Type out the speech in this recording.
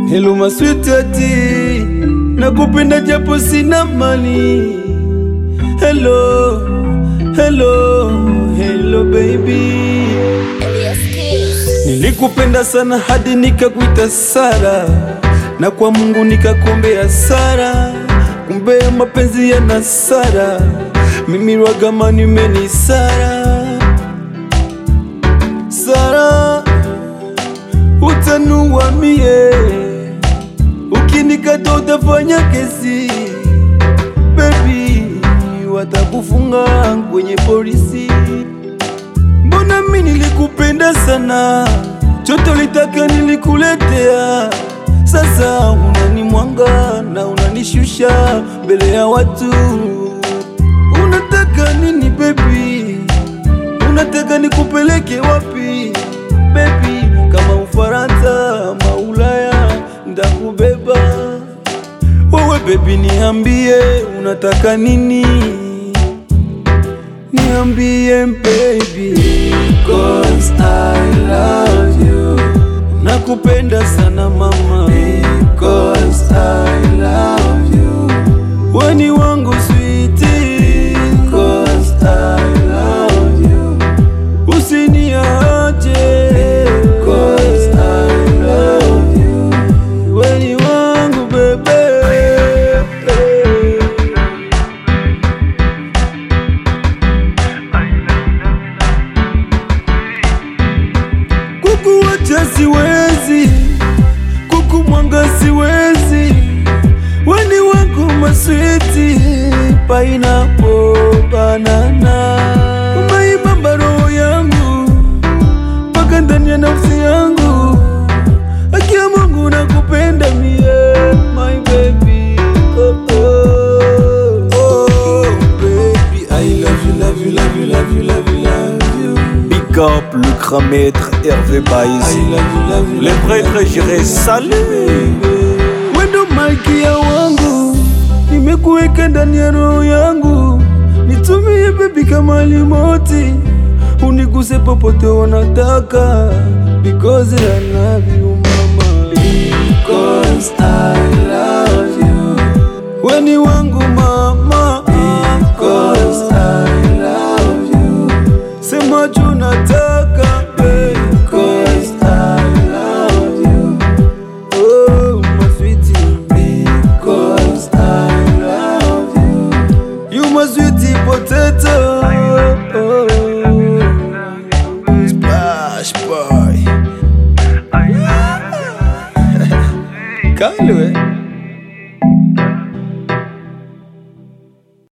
Hello maswitati, nakupenda japo sina mali. Hello, hello, hello baby. Elias Keys. Nilikupenda sana hadi nikakuita Sara, na kwa Mungu nikakuombea Sara, kumbe mapenzi yana Sara, mimi Rwagama nimeni Sara. Sara, utanua mie, ukinikata utafanya kesi, baby, watakufunga kwenye polisi. Mbona mi nilikupenda sana, choto litaka nilikuletea. Sasa unanimwanga na unanishusha mbele ya watu. Unataka nini baby? Unataka nikupeleke wapi baby? Kama Ufaransa ama Ulaya, ndakubeba wewe baby, niambie unataka nini? Niambie baby Cause I love you Nakupenda sana mama Because I love you Weni wangu sweetie Cause I love you Usiniache Cause I love you Weni wangu bebe kukuwacha siwezi, kukumwanga siwezi, weni wangu maswiti, pineapple, banana, umeibamba roho yangu mpaka ndani ya nafsi yangu, akia Mungu nakupenda mie, my baby, oh, oh. Oh, baby, I love you, love you, love you, love you, love you, love you. Big up le grand maître Hervé Baïs. Les prêtres j'irai saluer. Wendo malkia wangu, nimekuweka ndani ya roho yangu, nitumie bebi kama limoti, uniguse popote wanataka, because I love you mama, because I love you, weni wangu mama, because I love you, sema juu nataka, because I love you. Oh, my sweetie, because I love you. You my sweetie potato. Oh, splash boy. Kalu, eh?